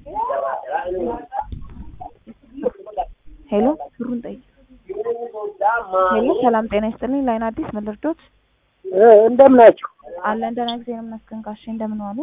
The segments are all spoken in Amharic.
ሄሎ ብሩን ጠይቅ። ሄሎ ሰላም ጤና ይስጥልኝ። ላይን አዲስ ምን ልርዶት? እንደምን ናችሁ? አለን ደህና ጊዜ ነው ይመስገን። ጋሼ እንደምን ዋሉ?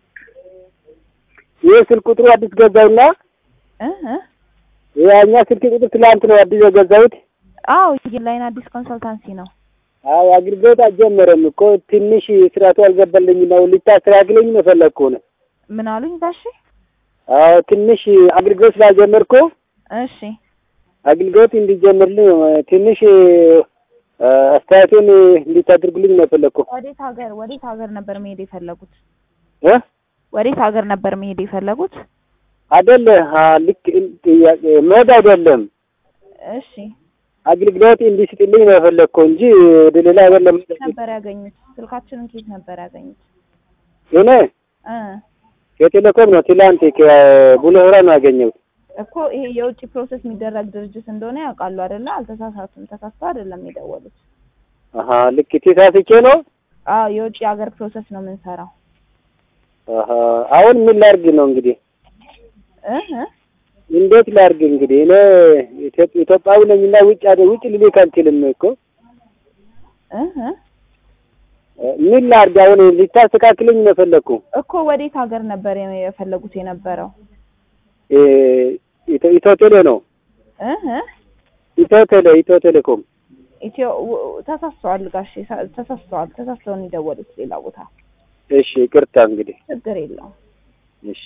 ይህ ስልክ ቁጥሩ አዲስ ገዛውና እ እ ያኛ ስልክ ቁጥር ትላንት ነው አዲስ የገዛሁት። አዎ ላይን አዲስ ኮንሰልታንሲ ነው። አዎ አገልግሎት አልጀመረም እኮ ትንሽ ስርዓቱ አልገባልኝ ነው። ልታስተካክለኝ ነው ፈለግኩ ነው። ምን አሉኝ ጋሼ? አዎ ትንሽ አገልግሎት ስላልጀመርኩ እሺ አገልግሎት እንዲጀምርልኝ ትንሽ አስተያየቱን እንዲታደርጉልኝ ነው ፈለግኩ። ወዴት ሀገር ወዴት ሀገር ነበር መሄድ የፈለጉት? እ ወዴት ሀገር ነበር መሄድ የፈለጉት? አይደለ ልክ ጥያቄ መሄድ አይደለም እሺ አገልግሎት እንዲስጥልኝ ነው የፈለግኩ እንጂ ወደ ሌላ ሀገር ለመሄድ ነበር ያገኙት? ስልካችንን ኬት ነበር ያገኙት? እኔ እ ከቴሌኮም ነው ትላንት ከቡሌ ሆራ ነው ያገኘሁት። እኮ ይሄ የውጭ ፕሮሰስ የሚደረግ ድርጅት እንደሆነ ያውቃሉ አይደለ? አልተሳሳቱም። ተሳስተው አይደለም የደወሉት። አሀ ልክ ተሳስቼ ነው። አዎ የውጭ ሀገር ፕሮሰስ ነው የምንሰራው። አሀ አሁን ምን ላድርግ ነው እንግዲህ እ እ እንዴት ላድርግ እንግዲህ እኔ ኢትዮጵ- ኢትዮጵያዊ ነኝና ውጭ ሀገር ውጭ ልልክ አልችልም እኮ እ እ ምን ላድርግ አሁን ልታስተካክለኝ ነው የፈለግኩ እኮ ወዴት ሀገር ነበር የፈለጉት የነበረው? እ ኢትዮ ኢትዮ ቴሌ ነው እ እ ኢትዮ ቴሌ ኢትዮ ቴሌኮም ኢትዮ ው- ተሳስተዋል ጋሼ ሳ- ተሳስተዋል። ተሳስተውን የደወሉት ሌላ ቦታ። እሺ ይቅርታ እንግዲህ ችግር የለውም። እሺ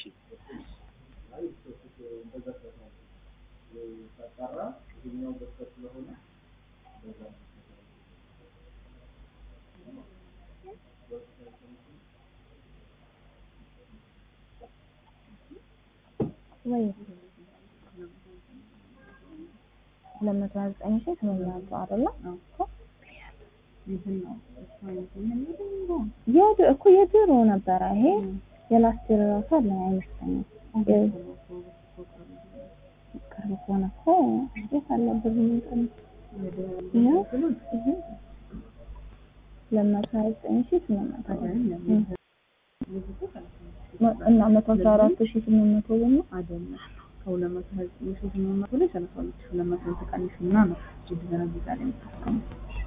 ወይ ሁለት መቶ ሀያ ዘጠኝ ሺህ ስምንት መቶ አይደለ? የድ- እኮ የድሮ ነበረ ይሄ የላስት ይር እራሱ አለ አይመስለኝም። የ- ቅርብ ከሆነ እኮ የት አለ ብር ምንጥል ይኸው ይሄ ሁለት መቶ ሀያ ዘጠኝ ሺህ ስምንት መቶ እም። መ- እና መቶ አስራ አራት ሺህ ስምንት መቶ ደግሞ አይደለም ከሁለት መቶ ሀያ ዘጠኝ ሺህ ስምንት መቶ ላይ ሰላሳ ሁለት ሺህ ሁለት መቶ ተቀንሽና ነው እንደገና እዚህ ጋር የምታስቀምጥ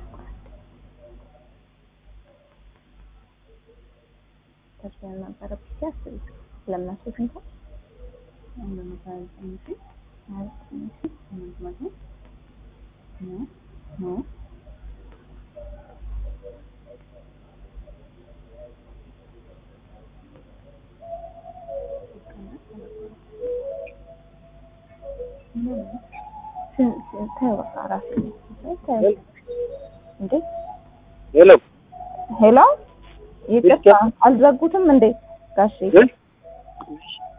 ተርሰን ነበረ ብቻ አስቢ ሁለት መቶ ስንት ነው? ሁለት መቶ ሀያ ዘጠኝ ሺህ ሀያ ዘጠኝ ሺህ ስምንት መቶ ነው ነው ስንት ስንት ተይው በቃ አራት ተይው እንዴ ሄሎ ሄሎ ይቅርታ አልዘጉትም እንዴ ጋሼ እ?